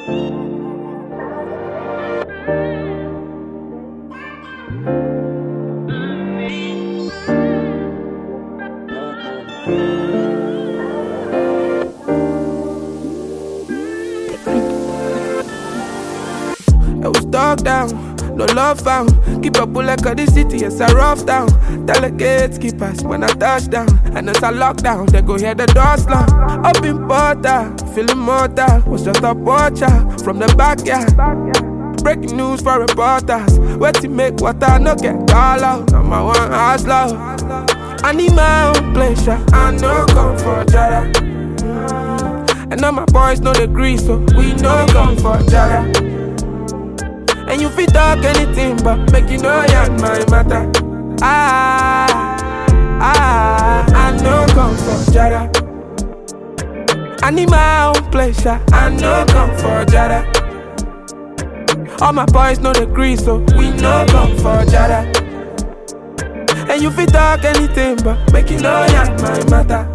I was dog down, no love found. Keep a bullet of the city, it's a rough town. Tell the gatekeepers when I touch down. And it's a lockdown, they go hear the door slam. Up in Porta, feeling mortal. Was just a watcher from the backyard. Breaking news for reporters. Where to make water, no get call out. I'm my one hustler. I need my own pleasure. I know come for Jada. And all my boys know the grease, so we know come for Jada. And you fit talk anything, but make you know you're my matter. Ah, ah, I know come for Jada. I need my own pleasure. I know come for Jada. All my boys know the grease, so we know come for Jada. And you fit talk anything, but make you know you're my matter.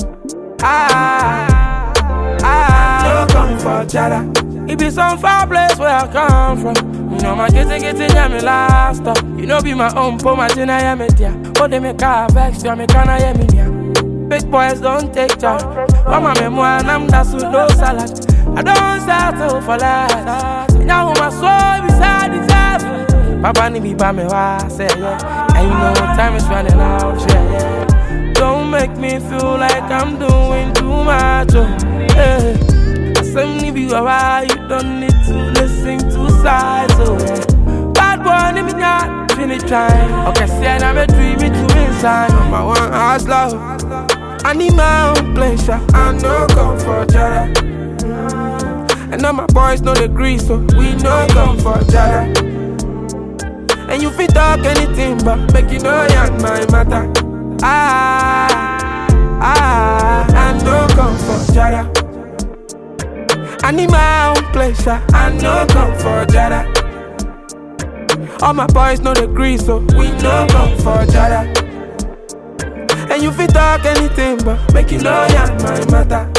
Ah, ah, no come for Jada. It be some far place where I come from. You know my getting getting yeah me last stop. You know be my own po my tina yeah me dear. But they make a vex you me canna yeah me near. Big boys don't take charge. Mama me mo and I'm that with no salad. I don't settle for less. Now my soul beside the table. Papa ni be by me why say yeah. And you know time is running out, yeah, yeah. Don't make me feel like I'm doing too much. Oh, yeah. Some ni be why you don't need to listen to sides. Oh, yeah. Bad boy, ni me not finish trying. Okay, see, I never dream it to inside. I'm my one hustler. I need my own pleasure. I know come for Jada. And all my boys know the grease, so we know come for Jada. And you fit talk anything, but make you know you're my matter. Ah, ah, I know come for Jada. I need my own pleasure. I know come for Jada. All my boys know the grease, so we know come for Jada. And you fit talk anything, but make you know you're my matter.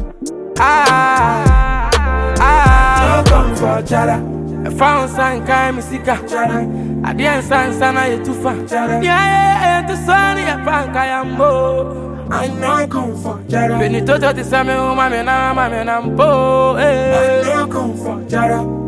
Ah, ah, no come for Jada. I found sign kai me sika Jada. I didn't sign sana ye tufa Jada. Yeah, yeah, yeah, to sunny ya panka ya mbo. I know come for Jada. Benito to the same woman, me na, me na mbo. I Eh. know come for Jada.